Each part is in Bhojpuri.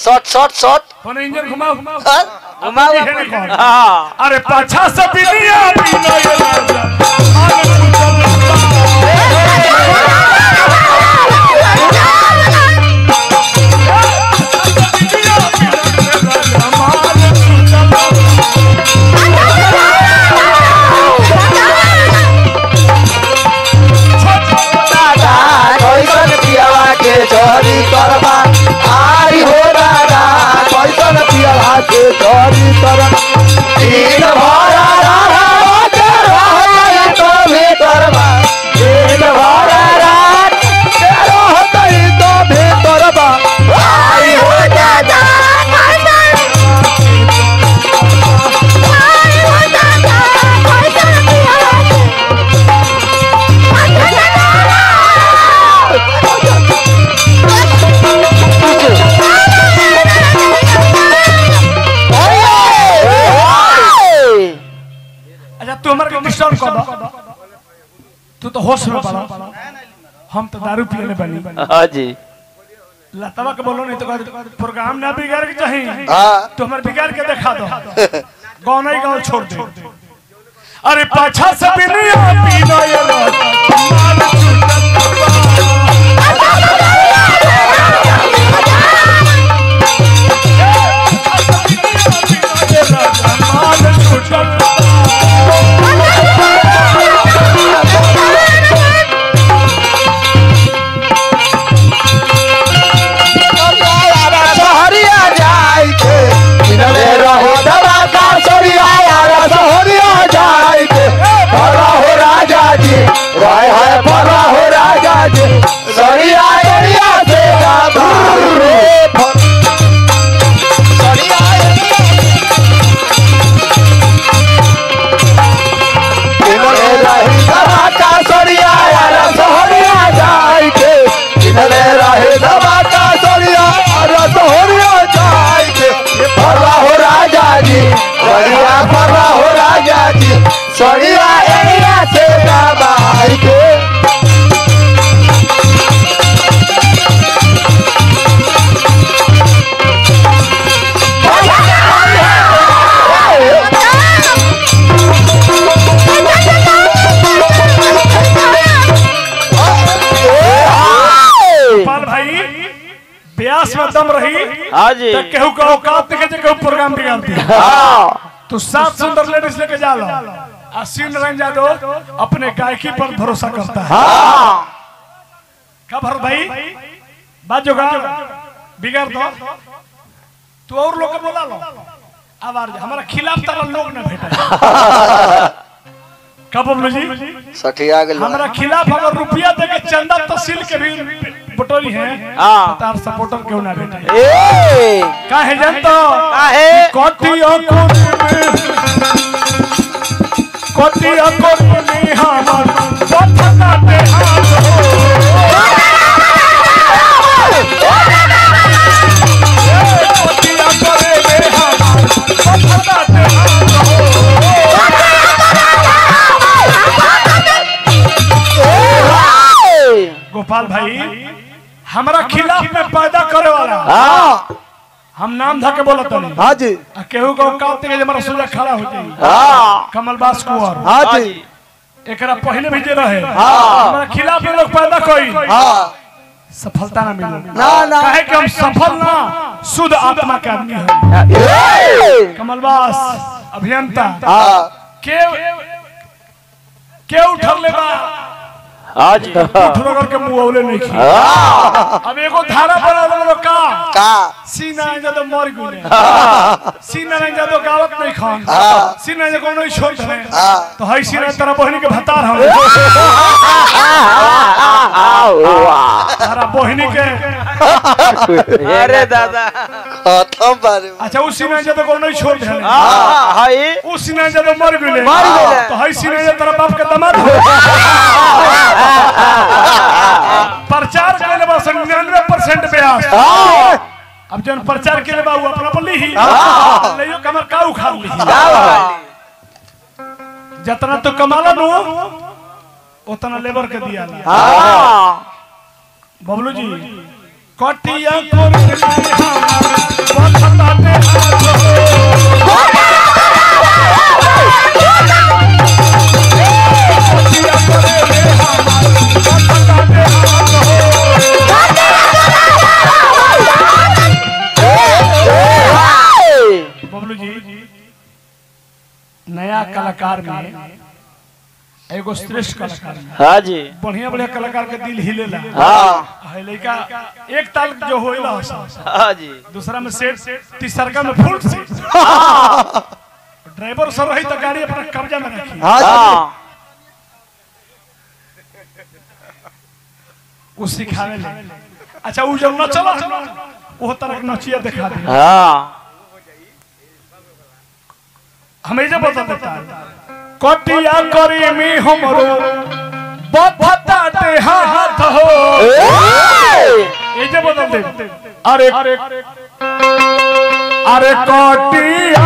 Shot shot shot phone engine घुमाओ हाँ? घुमाओ पीछे नहीं कौन? हाँ अरे पाछा से बिलिया बिना ये राजा आगे चलता बिलिया बिना ये राजा आगे चलता दादा कैसन पियावा के चोरी करबा आई हो दादा कैसन पियावा के चोरी करबा दिन भर रात के रहतई तो भीतरबा दिन भर रात के रहतई तो भीतरबा आई हो दादा अच्छा तू हमारे को डिस्टर्ब कर दो तू तो होश में पड़ा हम तो दारू पीने बनी हाँ जी लतवा के बोलो नहीं तो कहते, प्रोग्राम ना बिगाड़ के चाहिए हाँ तो हमारे बिगाड़ के दिखा दो गाँव नहीं गाँव छोड़ दे अरे पाछा से बिलिया बिना ये राजा मार सहरिया जाय के किनले रहो दवा का सरिया यारा सहरिया जाय के भला हो राजा जी राय है भला हो राजा जी सरिया एरिया से गाधा रे भ- सरिया एरिया किनले रही दवा का सरिया यारा सहरिया जाय के किनले रही दवा का सरिया यारा सहरिया जाय के भला हो राजा जी सरिया भला हो राजा जी सरिया एरिया से दबाई के पाल भाई ब्यास में दम रही हाँ जी तो केहू का औकात देखे जे केहू प्रोग्राम बिगाड़ दी हाँ तो सात सुंदर लेडीज लेके जा लो आ श्री नारायण यादव अपने गायकी पर भरोसा करता है का भरत भाई बात जो गा बिगाड़ दो तू और लोग के बोला लो आवाज हमारा खिलाफ तारा लोग ना भेटा का बबलू जी सठिया गेल हमारा खिलाफ अगर रुपया दे के चंदा तहसील के भी बटोरी है हाँ। तार सपोर्टर क्यों ना भेटे ए काहे जानतो काहे कोटिया कोटी कोटिया कोटी हमर पथना ते हाथ हो कोटिया करे में हमर पथना ते हाथ हो गोपाल भाई हमरा खिलाफ में पैदा करे वाला हाँ हम नाम धके बोलत नहीं हाँ जी आ केहू को औकात के हमारा सोजा खड़ा हो जाई हाँ कमलबास कुंवर हाँ हाँ जी जी एकरा पहले भी जे रहे हमारा खिलाफ में लोग पैदा कोई हाँ सफलता ना मिले ना ना काहे कि हम सफल ना शुद्ध आत्मा के आदमी हैं कमलबास अभियंता हाँ के के उठल ले बा हाँ जी उठलो करके मुंह औले नहीं खी अब एगो धारा बना देलो का का सीना जा तो मर गइले सीना नहीं जा तो गावत नहीं खान सीना जा कोनो छोड़ दे तो हई सीना तेरा बहनी के भतार हम तारा बहनी के अरे दादा खत्म बारे अच्छा उस सीना जा तो कोनो छोड़ दे हाँ हाय उस सीना जा तो मर गइले मर गइले। तो हई सीना जा तेरा बाप के दामाद हो प्रचार कैले बा 99% ब्यास अब जन प्रचार के लिए बाबू अपना बोली ही लइयो कमर का उखाड़ ली जितना तो कमाला नो उतना लेबर के दिया हाँ बबलू जी कटिया कोरी बखता दे हाथ कोटिया करे रे हमार बखता दे हाथ बबलू जी नया कलाकार में एगो श्रेष्ठ कलाकार में हाँ जी बढ़िया बढ़िया कलाकार के दिल हिलेला हाँ है लड़का एक ताल जो होइला हाँ जी दूसरा में सेट तीसरका में फुल सेट ड्राइवर सर रही तो गाड़ी अपना कब्जा में रखी हाँ जी हाँ वो सिखावे ले अच्छा वो जब न चला वो तरह के नचिया दिखा दे हाँ हमें जब बता देता कटिया करी मी हमरो बधता दे हाथ हो ये जब बदल दे अरे अरे अरे कटिया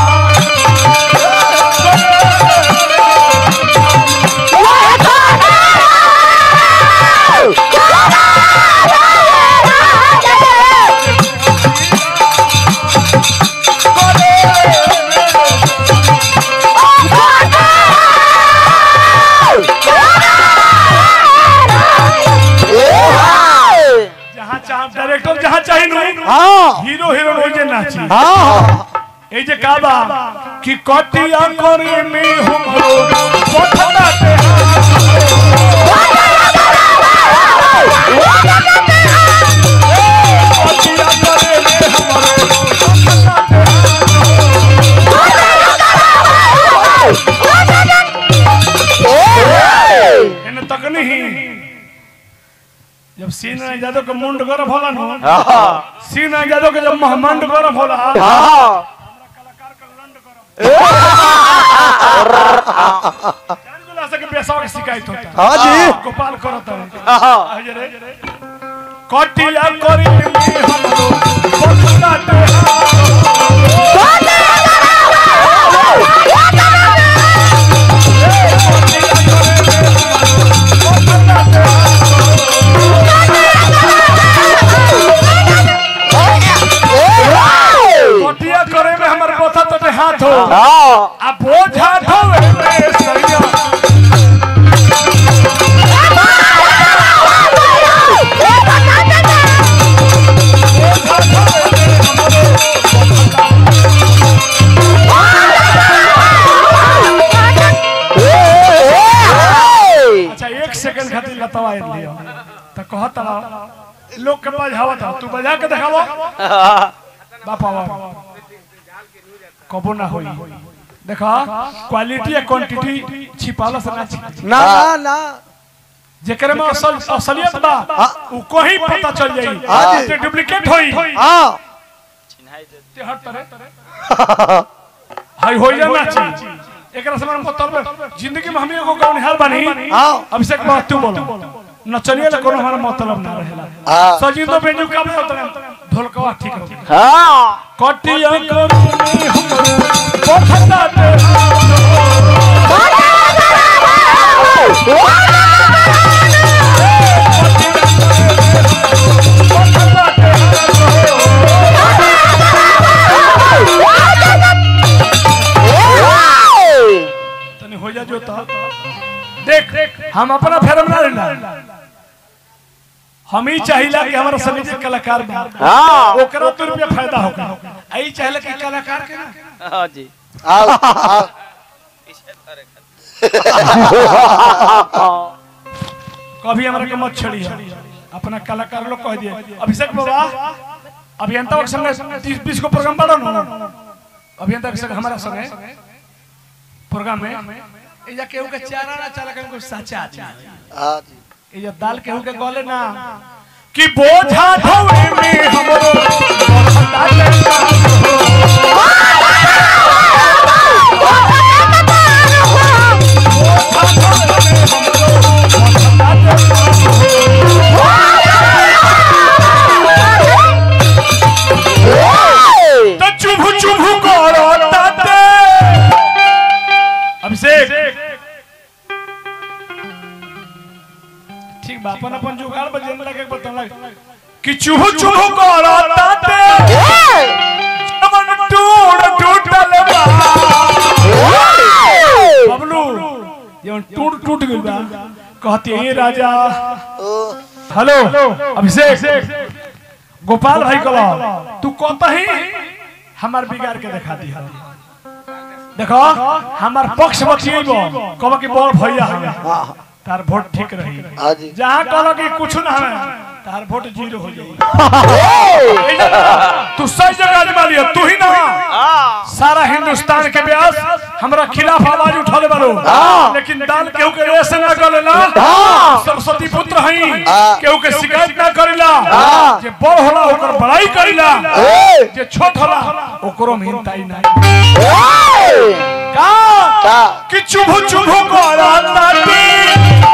जहाँ चाह डायरेक्टर जहाँ चाहे नु हाँ हीरो हीरोइन हो जे नाची हाँ এই যে কাবা কি কটিয়া করে মে হুমরো কথাটাতে কটিয়া করে মে হুমরো কথাটাতে एने तक नहीं जब सीना जादव के मुंड गरम होला नु सीना जादव के जब महमंड गरम होला जान गुला से के पेशावा के शिकायत होता हाँ जी गोपाल करत है अजरे कटिया करी में हमरो बताते कटिया करे में हमर बोथा तो हाथ हो हाँ आ बोझा ढोवे में सरिया अच्छा एक सेकंड खातिर लतवा लियो तो कहत रहा लोग के बजावत था तू बजा के देखावो बापा बापा कबो ना होई देखा क्वालिटी या क्वांटिटी छिपाला से ना छिपी ना ना ना जेकरे में असल असलियत बा उ कोही पता चल जाई हाँ जी। ते डुप्लीकेट होई हाँ ते हर तरह हाई होई जा ना ची एकरा से मन मतलब जिंदगी में हम एगो कौन हाल बनी हाँ अभिषेक बात तू बोलो नचनिया ले कोनो हमारा मतलब ना रहेला हाँ सजिंदो बेंजू का में उतरे ढोलकवा ठीक हो हाँ कटिया कमी हमरो पठता दे तनी हो जा जो तो देख हम अपना फेरम ना रहना हम ही चाहिला कि हमारा सभी के कलाकार बा हाँ ओकरा तो रुपया फायदा होगा आई चाहिला कि कलाकार के ना हाँ जी आओ आओ कभी हमरा के मत छड़ी अपना कलाकार लोग कह दिए अभिषेक बाबा अभियंता के संगे तीस बीस को प्रोग्राम बढ़ो ना अभियंता के संगे हमारा संगे प्रोग्राम में ए जा केहू के चारा ना चाला केहू के साचा आदमी हाँ जी ए जा दाल केहू के गले ना कि बोझा ढोवे में हमरो बरहता लेता तो चुभु चुभु करो ताते अभिषेक ठीक बा अपन अपन जुगाड़ बजेन लगे बता लग कि चुभु चुभु करो ताते ये टूट टूट गइल बा कहती ए राजा हेलो अभिषेक गोपाल भाई कलो तू कतही हमार बिगाड़ के दिखा दी देखो हमार पक्ष बचिएबो कहबो कि बड़ भैया हमें तार वोट ठीक रही हाँ जी जहाँ कहलो कि कुछ ना हमें तार वोट जीरो हो जाई तू सही जगह आजमा लिया तू ही ना हाँ सारा हिंदुस्तान के व्यास हमरा खिलाफ आवाज उठाले बालो लेकिन दान केहू के ऐसे ना करेला सरस्वती पुत्र हई केहू के शिकायत ना करेला जे बड़ होला ओकर बड़ाई करेला जे छोट होला ओकरो में हिंताई नहीं का का कि चुभु चुभु करा ताटी